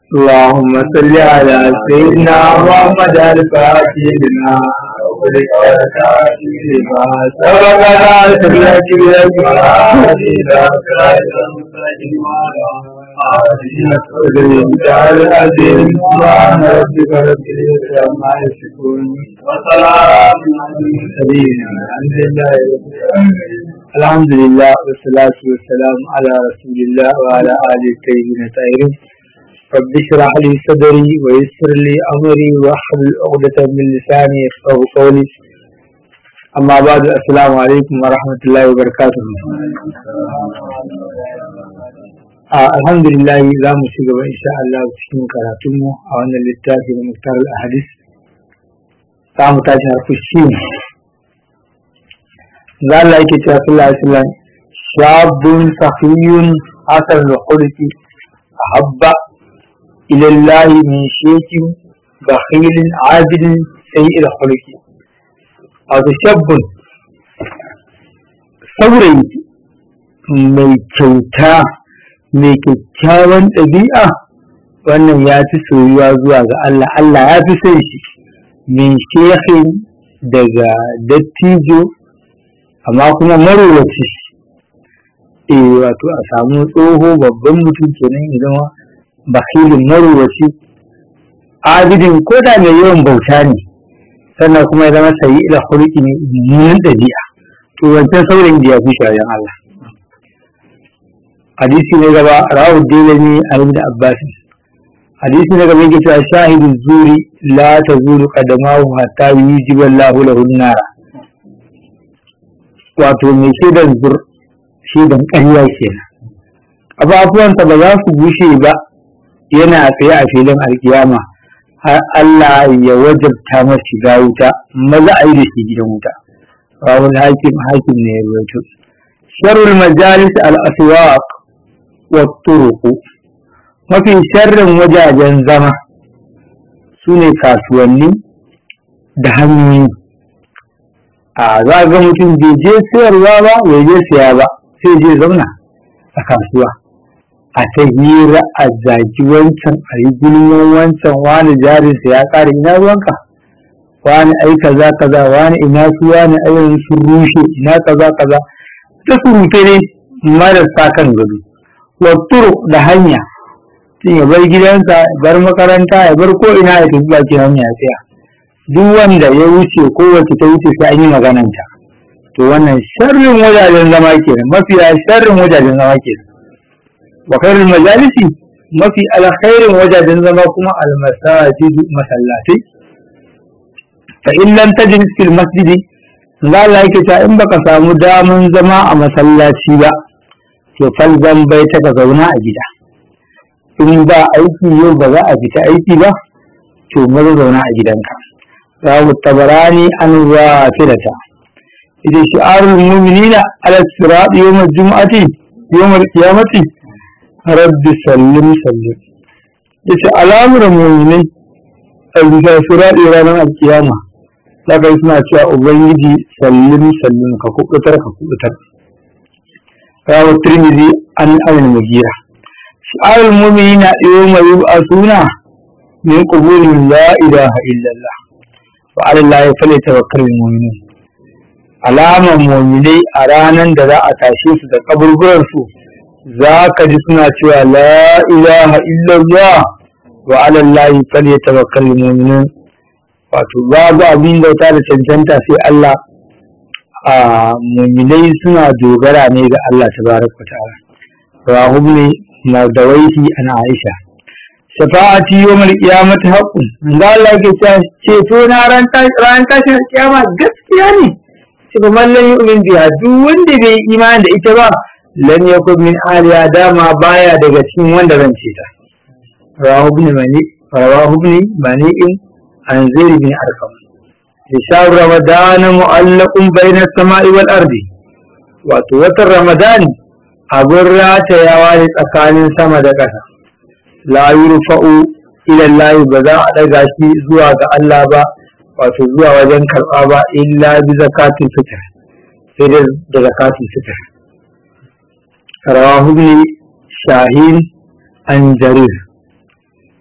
اللهم صل على سيدنا محمد الفاتح لما أغلق والكافي لما سبق ناصر لك بالأجمال إلى صراط المستقيم العظيم سبحان ربك رب العزة عما يصفون وسلام على المرسلين الحمد لله رب العالمين الحمد لله والصلاة والسلام على رسول الله وعلى آله الطيبين الطاهرين رب اشرح لي صدري ويسر لي أمري واحلل عقدة من لساني يفقهوا قولي أما بعد السلام عليكم ورحمة الله وبركاته الحمد لله za mu ci gaba insha Allah cikin karatunmu a wannan littafi na Muktar al-Ahadis za mu tashi harfi shi za Allah yake cewa sallallahu alaihi wasallam shabun sahiyun hasan al-khuluqi ahabba ila Allah min shaykin bakhilin abidin sayyi al-khuluqi wato shabun saurayi mai kyauta mai kyakkyawan ɗabi'a wannan ya fi soyuwa zuwa ga Allah Allah ya fi son shi min shehin daga dattijo amma kuma marowaci eh wato a samu tsoho babban mutum kenan ya zama bakilin marowaci abidin ko da mai yawan bauta ne sannan kuma ya zama sayi ila hulki ne mummunan ɗabi'a to wancan saurayin da ya fi shi Allah hadisi ne gaba rawu dalami a ibn abbas hadisi ne gaba yake cewa shahidu zuri la tazuru qadamahu hatta yujiba Allahu lahu nara wato mai shaidan zur shaidan ƙarya kenan abubuwansa ba za su bushe ba yana tsaye a filin alkiyama har Allah ya wajabta masa shiga wuta maza a yi da shi gidan wuta rawul hakim hakim ne ya ruwaito sharrul majalis al-aswaq watturuku mafi sharrin wajajen zama su ne kasuwanni da hanyoyi a za ga mutum bai je sayarwa ba bai je siya ba sai je zauna a kasuwa a ta hira a zaki wancan a yi gulman wancan wani jarinsa ya ƙara ina ruwanka wani ai kaza kaza wani ina su wani ayyukan sun rushe ina kaza kaza ta surute ne marasa kan gado watturu da hanya sun ya bar gidansa ya bar makaranta ya bar ko ina ya tafi bakin hanya ya tsaya duk wanda ya wuce ko wacce ta wuce sai an yi magananta to wannan sharrin wajajen zama kenan mafiya sharrin wajajen zama kenan wa khairul majalisi mafi alkhairin wajajen zama kuma almasajid masallatai fa in lam tajid fil masjidi Allah yake ta in baka samu daman zama a masallaci ba to falzan bai taka zauna a gida in ba aiki yau ba za a fita aiki ba to maza zauna a gidanka rawu tabarani an wafilata idan shi'arul mu'minina ala sirat yawm al-jum'ati yawm al-qiyamati rabbi sallim sallim yace alamar mu'minai a bisa sirat ranar al-qiyama daga suna cewa ubangiji sallim sallim ka kubutar ka kubutar روى الترمذي عن أبي المغيرة شعار المؤمنين يوم يبعثون من قبول لا إله إلا الله وعلى الله فليتوكل المؤمنون alamar muminai a ranar da za a tashe su da kaburburansu za ka ji suna cewa la ilaha illallah wa ala Allahi falyatawakkal mu'minun wato babu abin bauta da cancanta sai Allah a muminai suna dogara ne ga Allah tabaraka ta'ala rahum ne mardawaihi ana Aisha shafa'ati yawmal qiyamati haqqun ga Allah ke ceto na ran tashin kiyama gaskiya ne shi kuma lan yu'min biha duk wanda bai imani da ita ba lan yakun min aliya dama baya daga cikin wanda zan ce ta rawahu ibn mani rawahu ibn mani'in an zaid bin arqam شهر رمضان معلق بين السماء والأرض wato watan ramadan abin ratayawa ne tsakanin sama da ƙasa la yurfa'u ila Allah ba za a daga shi zuwa ga Allah ba wato zuwa wajen karɓa ba illa bi zakatin fitr sai da da zakatin fitr rawahu ibn shahin an jarir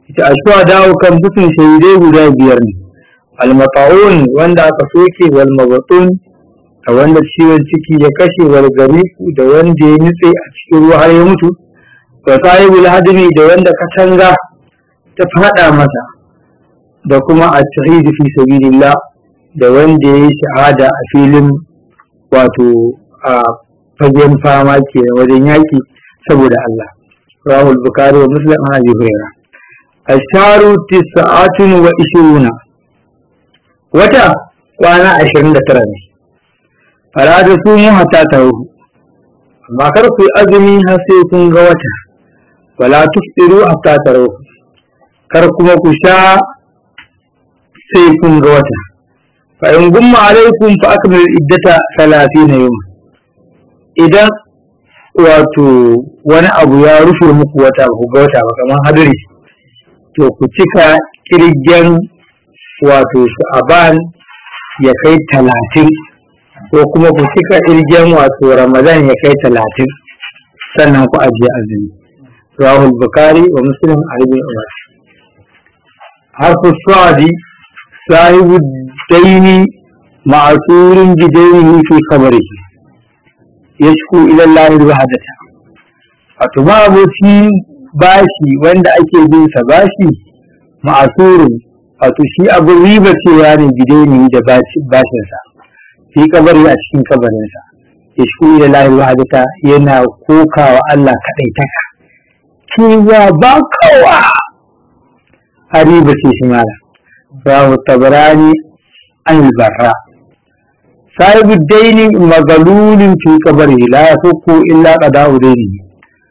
ita ashuwa dawo kan bukun shahidai guda biyar ne almata'un wanda aka soke wal mabatun da wanda ciwon ciki ya kashe wal gariku da wanda ya nutse a cikin ruwa har ya mutu da sahibul hadimi da wanda katanga ta fada masa da kuma a shahidi fi sabilillah da wanda ya yi shahada a filin wato a fagen fama ke wajen yaki saboda Allah rahul bukari wa muslim an abi hurairah asharu tis'atun wa ishiruna wata kwana ashirin da tara ne fara da su mu hata ta ruhu amma kar ku yi azumi har sai kun ga wata wala tuftiru hatta ta ruhu kar kuma ku sha sai kun ga wata fa in gumma alaikum fa akmilu iddata 30 yawma idan wato wani abu ya rufe muku wata ba ku ga wata ba kamar hadari to ku cika kirgen wato sha'aban ya kai talatin ko kuma ku cika irgen wato ramadan ya kai talatin sannan ku ajiye azumi rahul bukari wa muslim albin umar harfu sa'adi sahibu daini ma'asurin bidaini fi kabarihi yashku ila Allah wahadata wato ma aboci bashi wanda ake bin sa bashi ma'asurin wato shi abin riba cewa ne bidaini da bashinsa fi kabari a cikin kabarinsa ya shi da lahi wahadata yana kokawa Allah kaɗai taka cewa ba kowa a riba ce shi mala rahu tabarani an barra sahibu daini magalulin fi kabari la ya illa qada'u daini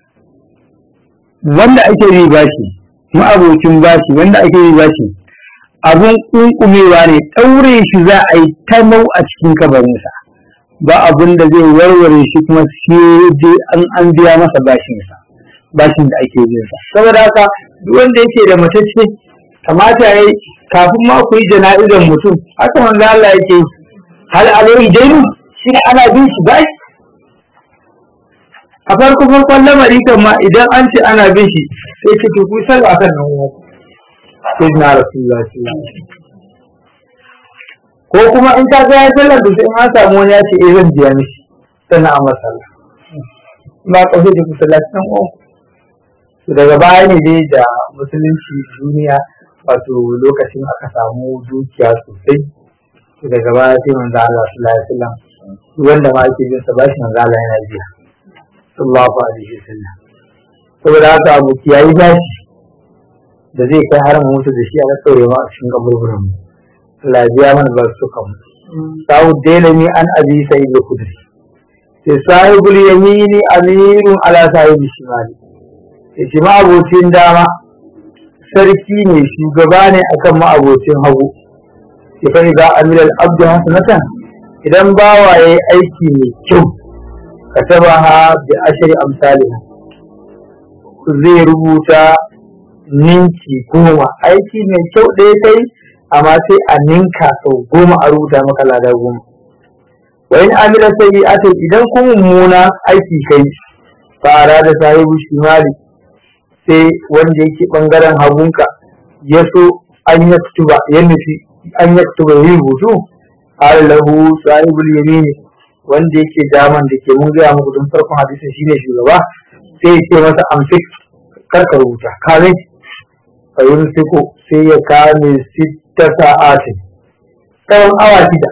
wanda ake riba shi ma'abocin bashi wanda ake riba shi abun kunkumewa ne ɗaure shi za a yi ta nau a cikin kabarinsa ba abun da zai warware shi kuma sai an an biya masa bashinsa bashin da ake bin sa saboda haka duk wanda yake da matacce kamata yayi kafin ma ku yi jana'izar mutum haka manzo Allah yake hal alai dainu shi ana bin shi bashi a farko farkon lamari kan ma idan an ce ana bin shi sai ce to ku sallah kan nan uwa sai na rasulullah ko kuma in ka ga ya sallar da sai an samu wani ya ce eh zan biya mishi sannan a masalla ba ka sai da ku sallaci nan uwa to daga baya ne dai da musulunci duniya wato lokacin aka samu dukiya sosai to daga baya sai manzo Allah sallallahu alaihi wasallam wanda ma yake bin sa bashi manzo Allah yana biya sallallahu alaihi wasallam saboda haka abu kiyayi bashi da zai kai har mu mutu da shi a kawai ma a cikin kaburburan mu Allah ya biya mana ba su kan sawu dalami an abi sa'id al-khudri sai sahibul yamini amirun ala sahibi shimali yace ma abocin dama sarki ne shugaba ne akan ma abocin hagu ya fa idza amila al-abdu hasanatan idan bawa yayi aiki mai kyau katabaha bi ashri amsalha zai rubuta ninki goma aiki mai kyau ɗaya kai amma sai a ninka sau goma a rubuta maka lada goma wa in amila sayyi'atin idan ku mummuna aiki kai fara da sahibu shimali sai wanda yake bangaren hagunka ya so an ya kutuba ya nufi an ya kutuba ya rubutu har lahu sahibul yamini wanda yake daman da ke mun gaya muku don farkon hadisin shine shugaba sai ya ce masa amsik karka rubuta kame a yin siko sai ya kame sita sa'atin tsawon awa shida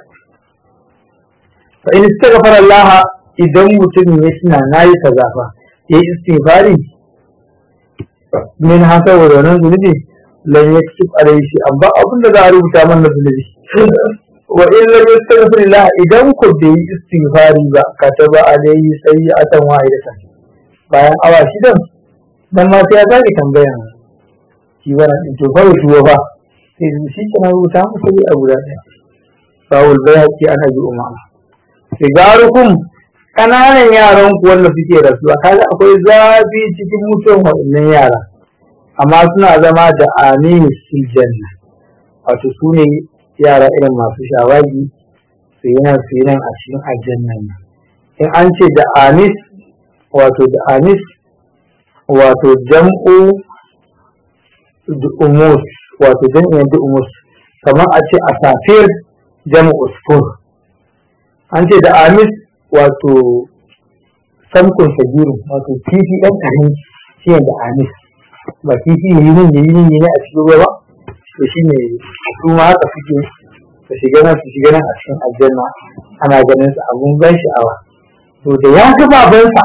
fa in istaghfara Allah idan mutum ya tuna nayi kaza fa ya yi istighfari min haka wa wannan zunubi lan yaktub alayhi shi amma abin da za a rubuta mana zunubi wa in lam yastaghfir Allah idan ku bai yi istighfari ba kataba alayhi sayyi'atan wahidatan bayan awa shidan dan ma sai ya sake tambaya shi wannan din to kawai shi ba sai shi kana rubuta musu dai abu da ɗaya sawul bayaki ana bi umama sigarukum kananan yaran ku wanda suke rasuwa kaga akwai zafi cikin mutuwan waɗannan yara amma suna zama da anis fil janna wato su ne yara irin masu shawagi su yi nan su yi nan a cikin aljannan in an ce da anis wato da anis wato jam'u du'umus wato jami'in du'umus kamar a ce a safiyar jama usfur an ce da amis wato samkun sagiru wato kifi ɗan ƙarami shi da amis ba kifi yi nan yi nan yi a cikin ruwa ba to shi ne su ma haka suke su shiga nan su shiga nan a cikin aljanna ana ganin su abun ban sha'awa to da ya ga babansa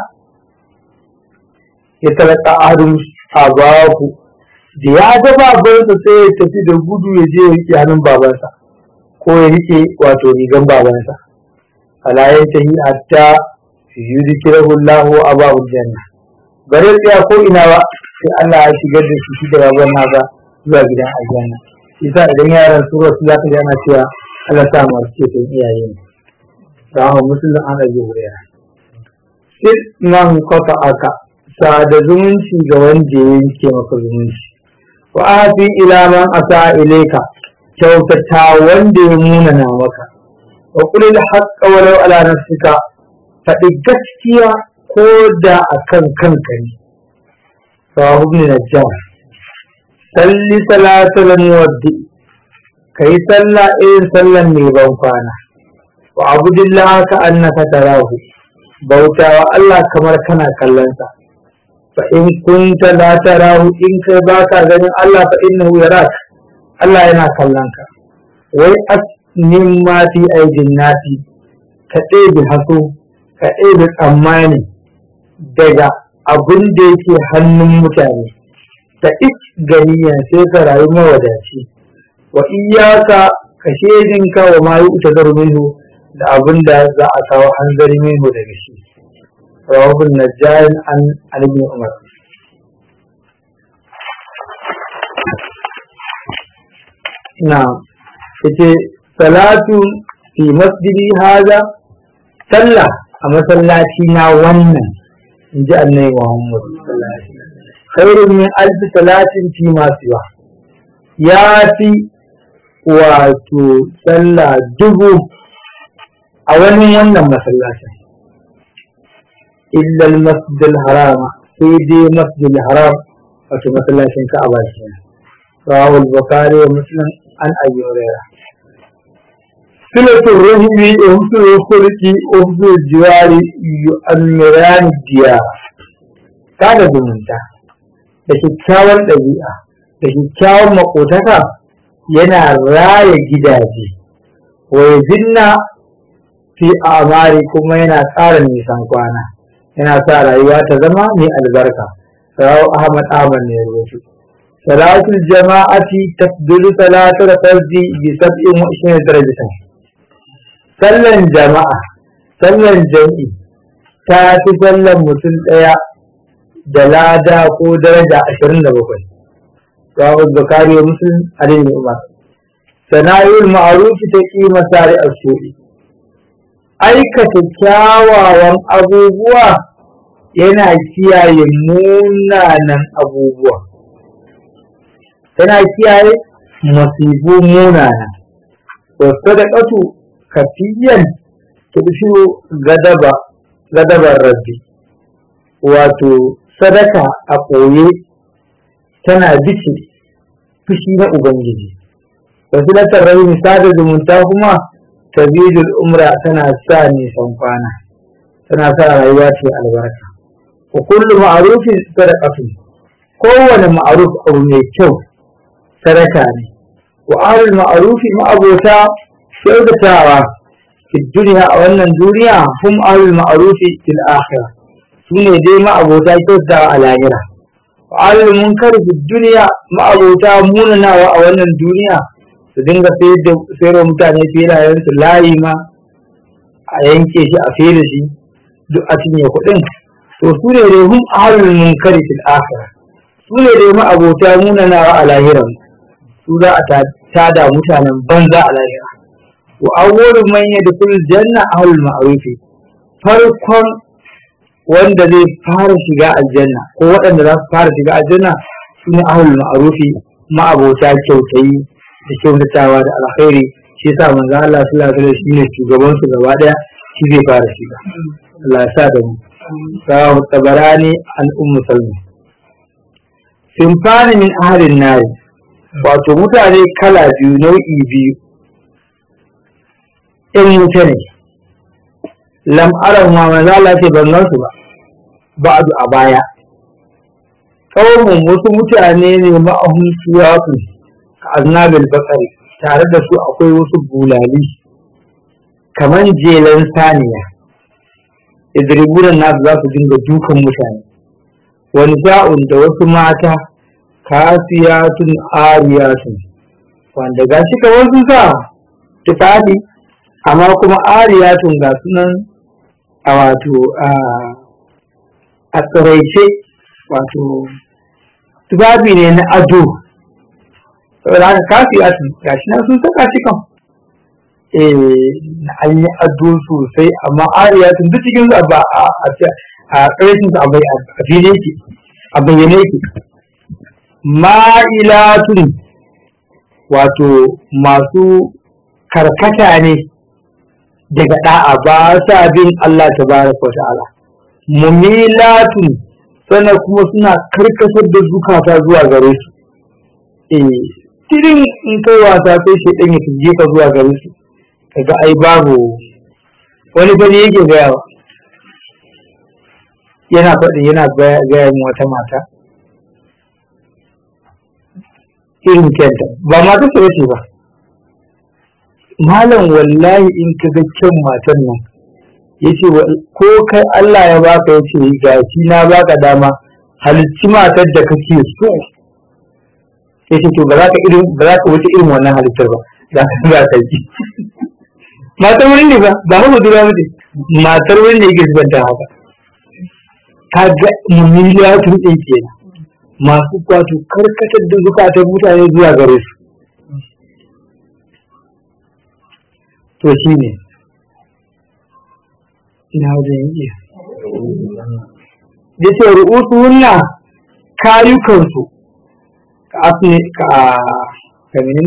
ya talaka adun abaku da ya ga babansa sai ya tafi da gudu ya je ya rike hannun babansa ko ya rike wato rigan babansa fala ya tahi hatta yudkirahu Allahu abawul janna bare tsaya ko ina ba sai Allah ya shigar da shi da baban nasa zuwa gidan aljanna yasa idan yaran su rasu za ka ji ana cewa Allah sa mu ce tun iyaye ne da hawa musulun an rage wuriya sai nan kafa aka sada zumunci ga wanda ya yanke maka zumunci wa afi ila man asa ilaika kyautata wanda ya munana maka wa kulil haqqa walau ala nafsika faɗi gaskiya ko da akan kanka ne sawahu ibn najjar salli salatul muwaddi kai sallah irin sallan mai ban kwana wa abudillah ka annaka tarahu bauta wa Allah kamar kana kallon sa fa in kunta la tarahu in kai baka ganin Allah fa innahu yarak Allah yana kallon ka wai asnin ma fi aidin nasi ka ɗebe haso ka ɗebe tsammani daga abin da yake hannun mutane ta ik ganiya sai ka rayu mawadaci wa iyaka ka shedinka wa ma yi ta minhu da abin da za a kawo hanzari minhu daga shi rawahun najjarin an alibin umar na yace salatu fi masjidi haza sallah a masallaci na wannan in ji annabi muhammad khairun min alfi salatin fi masu yawa ya fi wato sallah dubu a wani wannan masallacin illal masjidil harama sai dai masjidil haram wato masallacin ka'aba shi rawahu al-bukhari wa muslim an abi hurairah silatul rahimi uhsul khulqi uhsul jiwari yu'ammiran diyar kada zumunta da kyakkyawar ɗabi'a da kyakkyawar makotaka yana raya gidaje wai zinna fi amari kuma yana tsara nisan kwana yana sa rayuwa ta zama mai albarka rawu ahmad ahmad ne rubutu salatul jama'ati tafdilu salatul fardi bi sab'in wa ishirin darajatan sallan jama'a sallan jam'i ta fi sallan mutum ɗaya da lada ko daraja ashirin da bakwai rawu zakari wa muslim alayhi umar sana'ul ma'rufi ta kima sari as-su'i aikata kyawawan abubuwa yana kiyaye munanan abubuwa yana kiyaye masifu munana wasu da ƙatu kafiyan tudfiyo gadaba gadabar rabbi wato sadaka a ɓoye tana bice fushi na ubangiji wasu latar rahimi sada zumunta kuma tabidul umra tana sa nisan kwana tana sa rayuwa ce albarka wa kullu ma'rufin sadaqatu kowane ma'ruf abu mai kyau sadaka ne wa ahlul ma'rufi ma'abota kyautatawa fi duniya a wannan duniya hum ahlul ma'rufi fil akhirah sune dai ma'abota kyautatawa a lahira wa ahlul munkar fi duniya ma'abota munanawa a wannan duniya su dinga sayarwa mutane filayensu layi ma a yanke shi a fere shi duk a cinye kuɗin to su ne dai hum ahlul munkari fil akhirah su ne dai ma abota munanawa a lahiran su za a tada mutanen banza a lahira wa awwalu man yadkhulu janna ahlul ma'ruf farkon wanda zai fara shiga aljanna ko waɗanda za su fara shiga aljanna su ne ahlul ma'ruf ma abota kyautayi da kyautatawa da alkhairi shi yasa manzo Allah sallallahu alaihi wasallam shine shugaban su gaba daya shi zai fara shiga Allah ya sa da mu sawu tabarani an ummu salma simfani min ahalin nari wato mutane kala biyu nau'i biyu in wuta ne lam aran ma maza Allah ce ban gansu ba ba'du a baya kawai wasu mutane ne ma'ahun suwatu ka aznabil bakari tare da su akwai wasu bulali kamar jelan saniya idribunan nasu za su dinga dukan mutane wani sa'un da wasu mata kasiyatun ariyatun wanda ga shi kamar sun sa tufafi amma kuma ariyatun ga sunan a wato a tsiraice wato tufafi ne na ado saboda haka kasiyatun ga shi nan sun saka shi kan eh an yi ado sosai amma ariyatun duk cikin su a a ƙarshen a bai a fili yake a bayyane yake ma'ilatun wato masu karkata ne daga da'a ba sa bin Allah tabaraka wa ta'ala mumilatun sannan kuma suna karkasar da zukata zuwa gare su eh tirin in kai wasa sai shi dan ya tuje ka zuwa gare su kaga ai babu wani bane yake gayawa yana faɗi yana gaya min wata mata irin kyanta ba mata su wace ba malam wallahi in ka ga kyan matan nan ya ce ko kai Allah ya baka ya ce ga shi na baka dama halicci matar da kake so ya ce to ba za ka irin ba za ka wuce irin wannan halittar ba za ka za ka yi matar wurin ne ba ba haka dura mace matar wurin ne yake zubar da haka ka ga mummiliyatun ɗin kenan masu kwato karkatar da zukatan mutane zuwa gare su to shi ne ina wajen yi da ce ru'usu wunna kayukansu ka asini ka kamin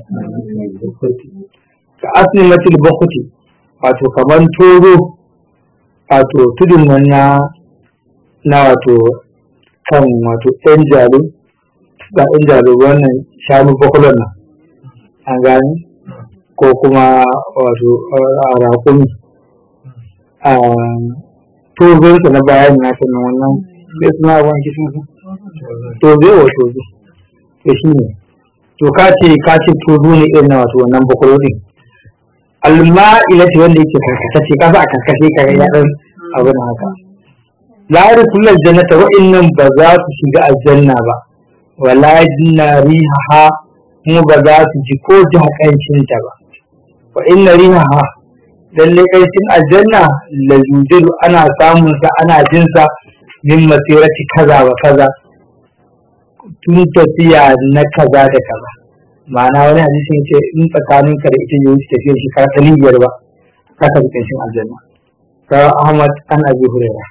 ka asini matil bakuti wato kamar toro wato tudun nan na na wato kan wato ɗan jalo ga ɗan jalo wannan shanu bakwalon nan an gani ko kuma wato a rakumi a tozonsa na bayan na sannan wannan sai suna abin kishin su tozo wa tozo to shi ne to ka ce ka ce tozo ne irin na wato wannan bakwalo din alma'ila ce wanda yake karkashe ka sa a karkashe ka ya ɗan abin haka la yadkhulul jannata wa innam ba za su shiga aljanna ba wala jinna rihaha kuma ba za su ji ko ji hakancin ta ba wa inna rihaha lalle kancin aljanna la yujidu ana samun sa ana jin sa min masirati kaza wa kaza tun tafiya na kaza da kaza ma'ana wani hadisi ce in tsakanin ka da ita ya wuce tafiyar shi ka biyar ba ka tafi kancin aljanna rawa ahmad an abi hurairah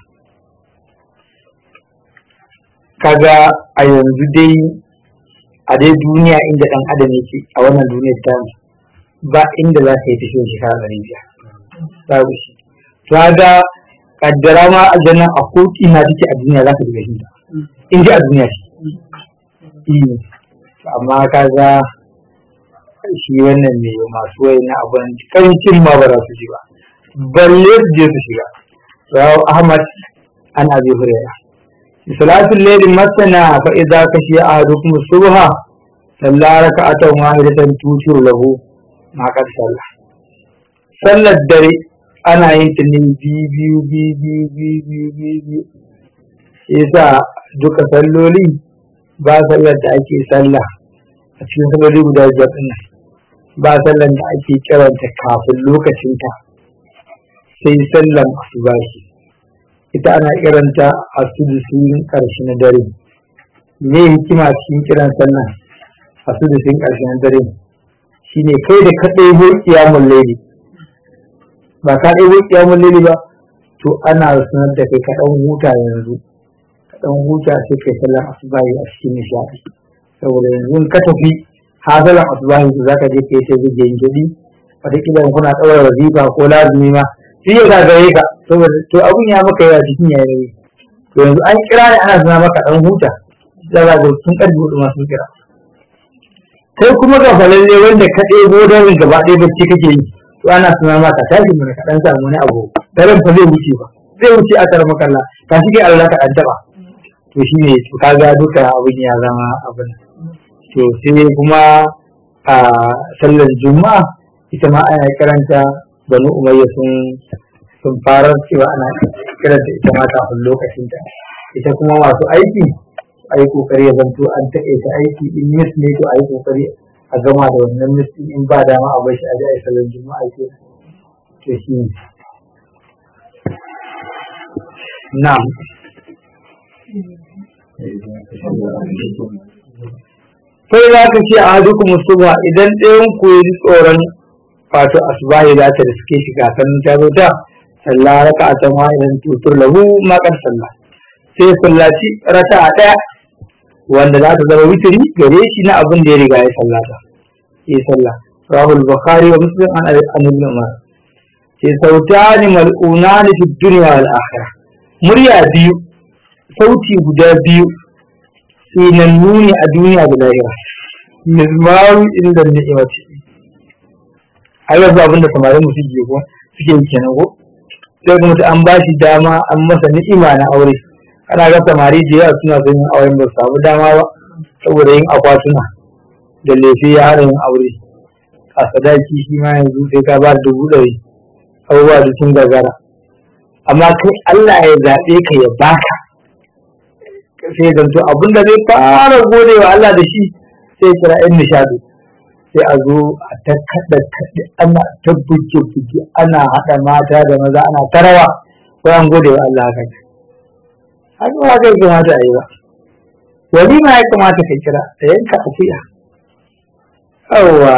kaga a yanzu dai a dai duniya inda dan adam yake a wannan duniyar ta ba inda za ka yi tafiya shekara ɗari biyar babu shi to kaga kaddara ma aljanna a koki na take a duniya za ka shiga shi in ji a duniya shi amma kaga shi wannan ne masu wai na abin kancin ma ba za su ji ba balle su je su shiga rawu ahmad an abi hurairah صلاة الليل مثنى فإذا خشي أحدكم الصبح صلى ركعة واحدة توتر له ما قد صلى صلى الدري أنا ينتني بي بي بي بي بي بي بي بي yasa duka salloli ba sallar da ake sallah a cikin salloli guda biyar ɗin nan ba sallar da ake kiranta kafin lokacinta sai sallan asubahi ita ana kiranta a sudusin ƙarshe na dare me hikima cikin kiran sannan a sudusin ƙarshe na dare shine kai da ka ɗebo kiyamun laili ba ka ɗebo kiyamun laili ba to ana sanar da kai ka ɗan huta yanzu ka ɗan huta sai kai sallar asubahi a cikin nishaɗi saboda yanzu ka tafi hazalar asubahi za ka je kai ta zai gidi wataƙila kuna ɗaura wazifa ko lazumi ma shi ya gagare ka saboda to abun ya maka yawa cikin ya yi to yanzu an kira ne ana zama maka dan huta za ga tun karfe hudu masu kira kai kuma ga falalle wanda ka ɗebo don gaba ɗaya bacci kake yi to ana suna ma ka tashi mana ka ɗan samu wani abu daren fa zai wuce ba zai wuce a kar makalla ka shi kai Allah ka ɗan taɓa to shi ne to kaga duka abin ya zama abin to sai kuma a sallar juma'a ita ma ana karanta banu umayya sun sun fara cewa ana kiranta ita ma kafin lokacin ta ita kuma masu aiki a yi kokari ya zanto an taƙaita aiki in mis ne to a yi kokari a gama da wannan mis in ba dama a bashi a ji a yi salon juma'a ke to shi ne na'am sai za ka ce a duk musuba idan ɗayan ku yi tsoron wato asubahi za ta riske shi kafin ta zo ta sallah raka a ta idan tutur lahu makar sallah sai sallaci raka a ɗaya wanda za ta zama witiri gare shi na abin da ya riga ya sallata ya sallah rahul bukhari wa muslim an ibn umar sai sautani mal'unani fi dunya wal akhirah murya biyu sauti guda biyu sinannu ne a duniya da lahira mizmaru inda ni'imati ai yanzu abin da samarin mu suke ko suke yi kenan ko sai kuma an ba shi dama an masa ni'ima na aure ana ga samari da yawa suna son yin auren ba su samu dama ba saboda yin akwatuna da lefe ya hana yin aure a sadaki shi ma yanzu sai ka ba da dubu ɗari abubuwa da sun gagara amma kai Allah ya zaɓe ka ya baka sai zanto abin da zai fara gode wa Allah da shi sai kira yan nishadi sai a zo a ta kaɗa kaɗe ana ta buge buge ana haɗa mata da maza ana tarawa ko an gode wa Allah haka haka ba kai kamata a yi ba wani ma ya kamata ka kira da yanka akuya yawwa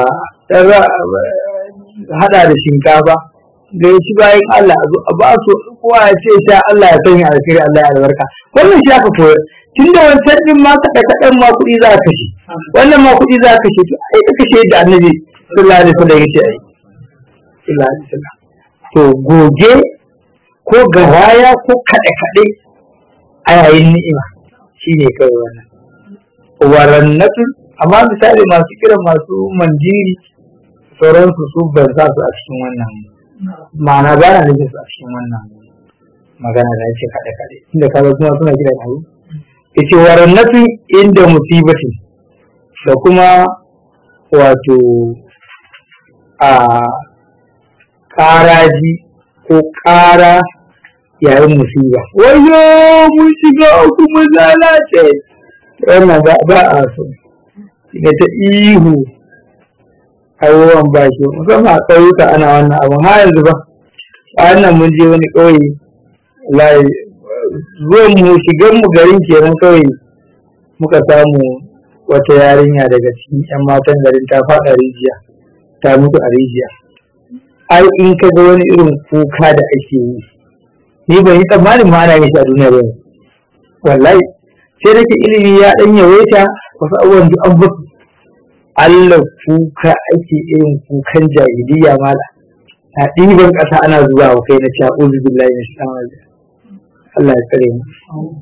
haɗa da shinkafa da ya ci bayan Allah a zo a ba su kowa ya ce sha Allah ya sanya alkhairi Allah ya albarka wannan shi aka koyar tun da wancan din ma kaɗa kaɗan ma kuɗi za ka kashe wannan ma kuɗi za ka kashe to ai ka kashe da annabi sallallahu alaihi wasallam yace ai sallallahu alaihi wasallam to goge ko garaya ko kaɗe kaɗe a yayin ni'ima shine kawai wannan warannatu amma misali masu kiran masu manjiri sauransu su ban sa su a cikin wannan ma'ana ba na nufin su a cikin wannan magana da ake kaɗe kaɗe inda kaga kuma suna kiran abu yace warannatu inda musibati da kuma wato a ƙaraji ko ƙara yayin musiba wayo mun shiga uku mun lalace wannan ba ba a so da ta ihu abubuwan ba shi musamman a ƙauyuka ana wannan abu ha yanzu ba a wannan mun je wani ƙauye layi zuwan mu shigan mu garin kenan kawai muka samu wata yarinya daga cikin yan matan garin ta faɗa rijiya ta mutu a rijiya ai in ka ga wani irin kuka da ake yi ni ban yi tsammanin ma ana yin shi a duniya ba wallahi sai da ilimi ya ɗan yawaita wasu abubuwan duk an basu Allah kuka ake irin kukan jahiliya mala a ɗiban ƙasa ana zuwa wa kai na cewa uzu billahi na shi Allah ya tsare mu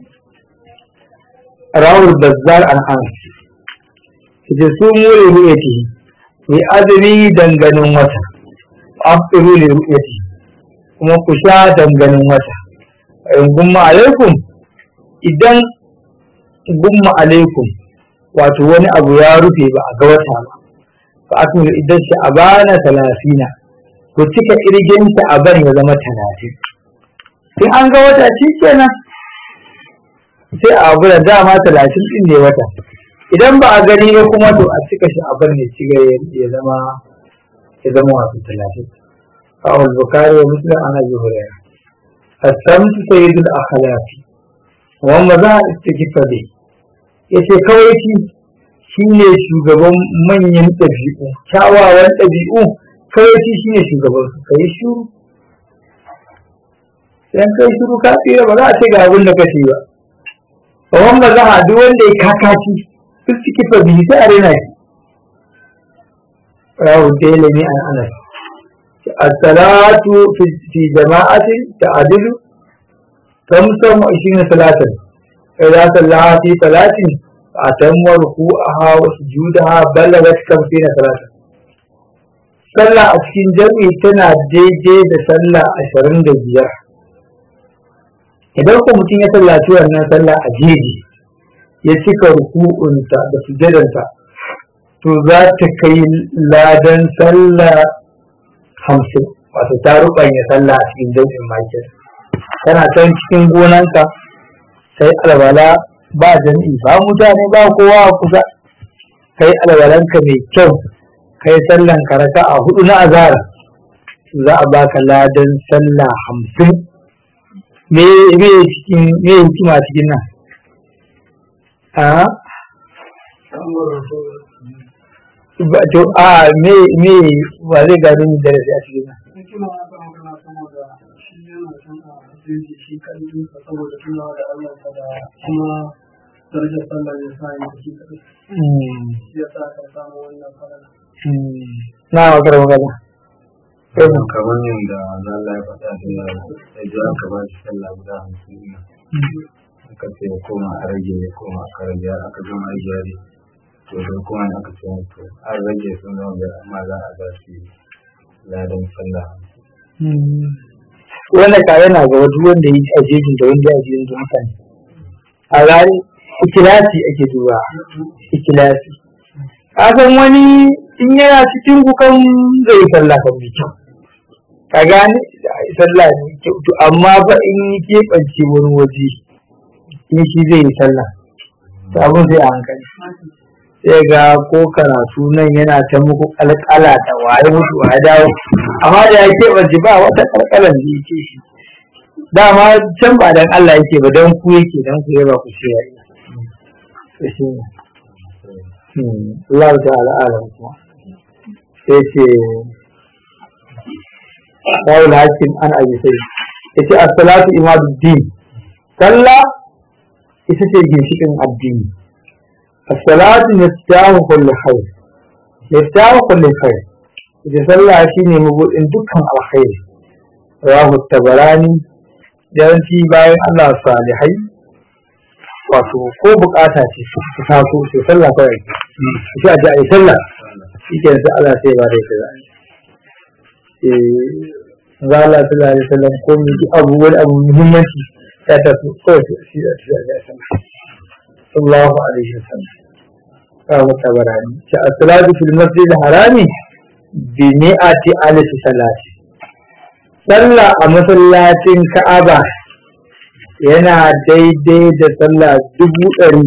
rawul bazzar an an da su mu ne ru'yati mai azumi danganin wata afiru li ru'yati kuma ku sha danganin wata in gumma alaikum idan gumma alaikum wato wani abu ya rufe ba a ga wata ba fa akmilu idan sha'abana talasina ku cika kirgin sha'aban ya zama talatin in an ga wata shi kenan sai a abu da dama talatin din ne wata idan ba a gani ba kuma to a cika shi abin ne ci ya zama ya zama wasu talatin kawai bukari wa muslim ana ji hurera asamtu sayyidul akhlaqi wa maza istighfa bi yace kawai shi shine shugaban manyan ɗabi'u kyawawan ɗabi'u kawai shi shine shugaban su kai shuru sai kai shiru ka tsira ba za a ce ga abin da kace ba ba wanda za a duk wanda ya kakaci duk ciki fa biyu sai a rena shi rawu dalami an anas as-salatu fi jama'ati ta'dilu kamsan wa ishirina salatin idza sallaha fi salatin atamma ruku'aha wa sujudaha balagat kamsina salata sallah a cikin jami'i tana daidai da sallah ashirin da biyar idan ko mutum ya sallaci wannan sallah a jeji ya cika ruku'unta da sujadanta to za ta kai ladan sallah hamsin wato ta rubanya sallah a cikin jami'in makin kana can cikin gonanka sai alwala ba jami'i ba mutane ba kowa a kusa kai alwalanka mai kyau kai sallan karaka a hudu na azara za a baka ladan sallah hamsin me me cikin me hikima cikin nan a ba to a me me ba zai gano ni darasi a cikin nan hikima na kan magana saboda shi yana can a jeji shi kalli saboda tunawa da Allah da kuma darajar sallah ya sa yi shi kadai shi ya sa ka samu wannan falala na makar magana kamar yadda Allah ya faɗa da ya ji aka ba shi sallah guda hamsin ne aka ce ya koma a rage ya koma aka rage aka gama rage yare to don kuma aka ce to an rage sun zama biyar amma za a ba shi ladan sallah hamsin wannan ka yana ga wata wanda yi a jejin da wanda ya jejin da mutane a gani ikilasi ake duba ikilasi kasan wani in yana cikin kukan zai yi sallah kan mai kyau ka gane sallah ne kyau to amma ba in yi keɓance wani waje in shi zai yi sallah to abin sai a hankali sai ga ko karatu nan yana ta muku kalkala da waye mutu wa dawo amma da ya keɓance ba wata kalkalan da yake shi dama can ba dan Allah yake ba dan ku yake dan ku yaba ku shi yayi shi ne Allah ta'ala alam kuma sai ce Dawul Hakim an abi sai yace as-salatu imaduddin sallah ita ce ginshikin addini as-salatu miftahu kulli khair miftahu kulli khair ita sallah shine mabudin dukkan alkhairi rawahu tabarani yawanci bayan Allah salihai wato ko bukata ce ta taso sai sallah kawai sai a ji a yi sallah shi ke sai Allah sai ba da ita za za Allah sallallahu alaihi wasallam ko mu ji abu wani abu muhimmanci ya taso kawai shi da shi da sallah sallallahu alaihi wasallam kawo tabarani ta as-salatu fil masjid harami bi mi'ati alif salati sallah a masallacin Ka'aba yana daidai da sallah dubu ɗari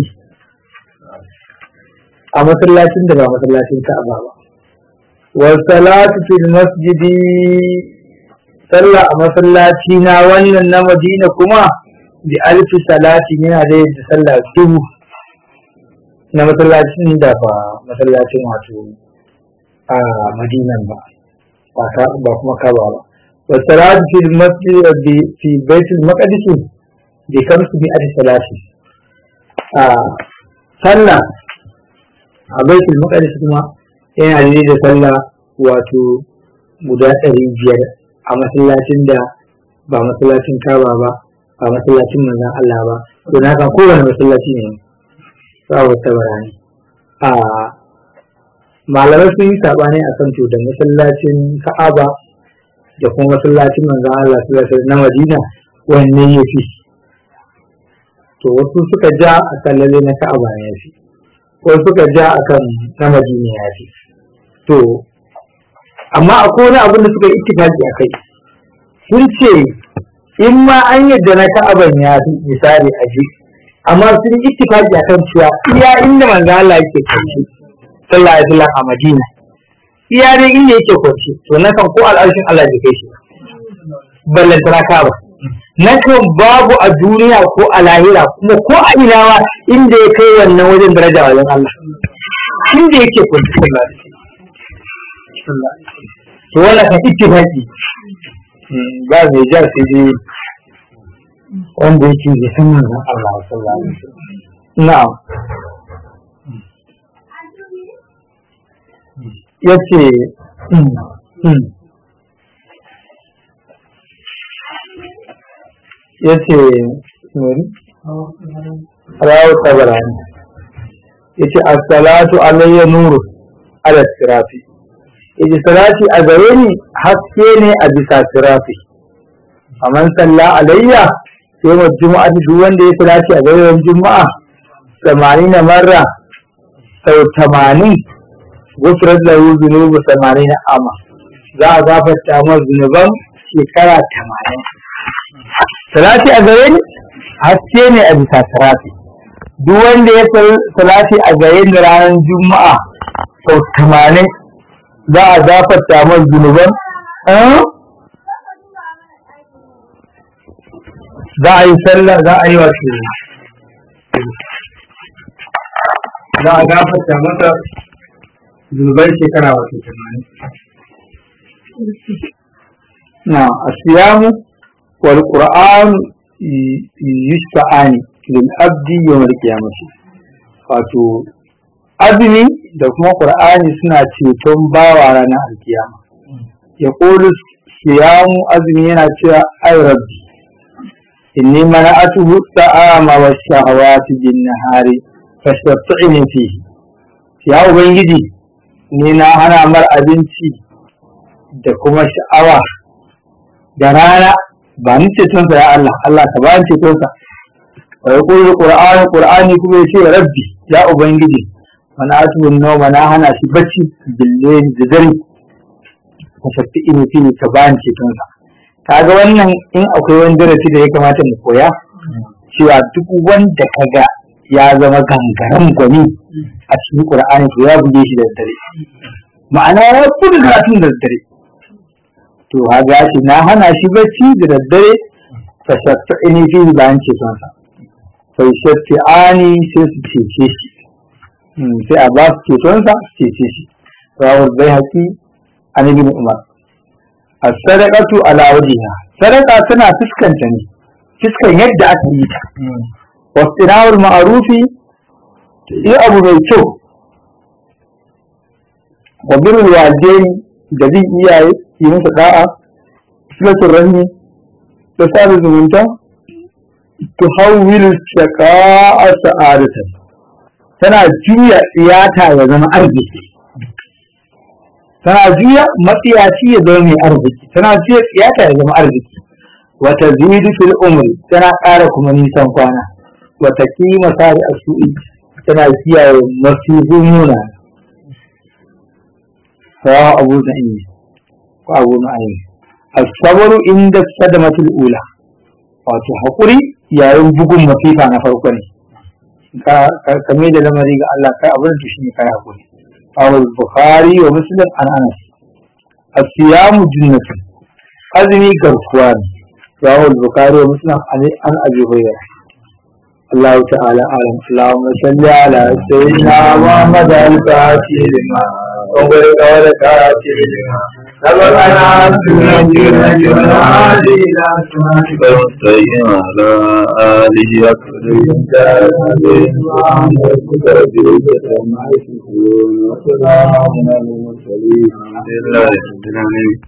a masallacin da ba masallacin Ka'aba ba. Wa salatu fil masjidi sallah a masallaci na wannan na Madina kuma bi alfi salati yana daidai da sallah dubu na masallacin da ba masallacin wato a Madinan ba ba kuma Ka'aba ba. Wa salatu fil masjid fi baitul maqdis bi kamsu bi adi salati a sallah a baitul maqdis kuma yana da da sallah wato guda ɗari biyar a masallacin da ba masallacin kaba ba ba masallacin manzon Allah ba to na kan kowane masallaci ne ba wata barani a malamai sun yi sabani akan to da masallacin Ka'aba da kuma masallacin manzon Allah sallallahu alaihi wasallam na Madina wanne ya fi to wasu suka ja a kan lalle na ka'aba ya fi wasu suka ja a kan na madina ya fi to amma akwai wani abin da suka yi ittifaki a kai sun ce in ma an yadda na ka'aban ya fi misali a ji amma sun yi ittifaki a kan cewa iya inda manzo Allah yake kwanci sallallahu alaihi wasallam a madina iya dai inda yake kwanci to na kan ko al'arshin Allah bai kai shi ballantana ka'aba na kan babu a duniya ko a lahira kuma ko a ina ma inda ya kai wannan wajen daraja wajen Allah inda yake kwanci Allah to wannan kan ittifaqi ba mai ja sai dai wanda yake da san manzon Allah sallallahu alaihi wasallam na'am yace ya ce rawu tabarani yace as-salatu alayya nuru ala sirafi yace salati a gare ni haske ne a bisa sirafi faman salla alayya sai mu juma'a duk wanda ya salati a gare juma'a 80 marra sau 80 gufrat lahu dhunubu 80 ama za a gafarta masa zunuban shekara 80 salati a gare ni haske ne a bisa sirafi duk wanda ya salati a gare ni ranar juma'a sau 80 za a gafarta masa zunuban za a yi sallah za a yi wato za a gafarta masa zunuban shekara wato tamanin na asiyamu wal qur'an yusta'ani lil abdi yawm al qiyamah wato azumi da kuma qur'ani suna ceton bawa ranar alkiyama ya qulu siyamu azumi yana cewa ay rabbi inni mana'atuhu ta'ama wa shahawati bin nahari fashatta'ini fihi ya ubangiji ni na hana mar abinci da kuma sha'awa da rana ba ni cetonsa ya Allah Allah ka ba ni cetonsa wa yaqulu qur'ani qur'ani kuma yace rabbi ya ubangiji mana'atuhu nawma na hana shi bacci billahi da dare fashatta'ini fihi ka ba ni cetonsa kaga wannan in akwai wani darasi da ya kamata mu koya cewa duk wanda kaga ya zama gangaren gwani a cikin qur'ani to ya buge shi da daddare ma'ana ya buga karatun da daddare to haga shi na hana shi bacci da daddare fa shatta'ini fi bayan ceton sa fa shatta'ani sai su cece shi sai a ba su ceton sa su cece shi rawar bai haƙi an ibn umar as-sadaqatu ala wajhiha sadaqa tana fuskanta ne fuskan yadda aka yi ta wastinawul ma'rufi yi abu mai kyau wa birrul walidaini da bin iyaye yi musu da'a silatul rahmi da sada zumunta tuhawwil shaqa'a sa'adatan tana juya tsiyata ya zama arziki tana juya matsiyaci ya zama mai arziki tana juya tsiyata ya zama arziki wata zidu fil umri tana ƙara kuma nisan kwana wata kima sari a su'i tana kiyaye masifin muna sawa abu da inni ko abu na ayi asabaru inda sadamatul ula wato haƙuri yayin bugun masifa na farko ne ka kame da lamari ga Allah kai abin da shi ne kai haƙuri أو البخاري ومسلم عن أنس الصيام جنة أذني كركوان رواه البخاري ومسلم عن عن أبي هريرة الله تعالى أعلم اللهم صل على سيدنا محمد الفاتح لما وبارك على كاتب لما سبقنا سنة جنة هذه إلى سنتك المستقيم على آله أكبر وسلام على المرسلين الحمد لله رب العالمين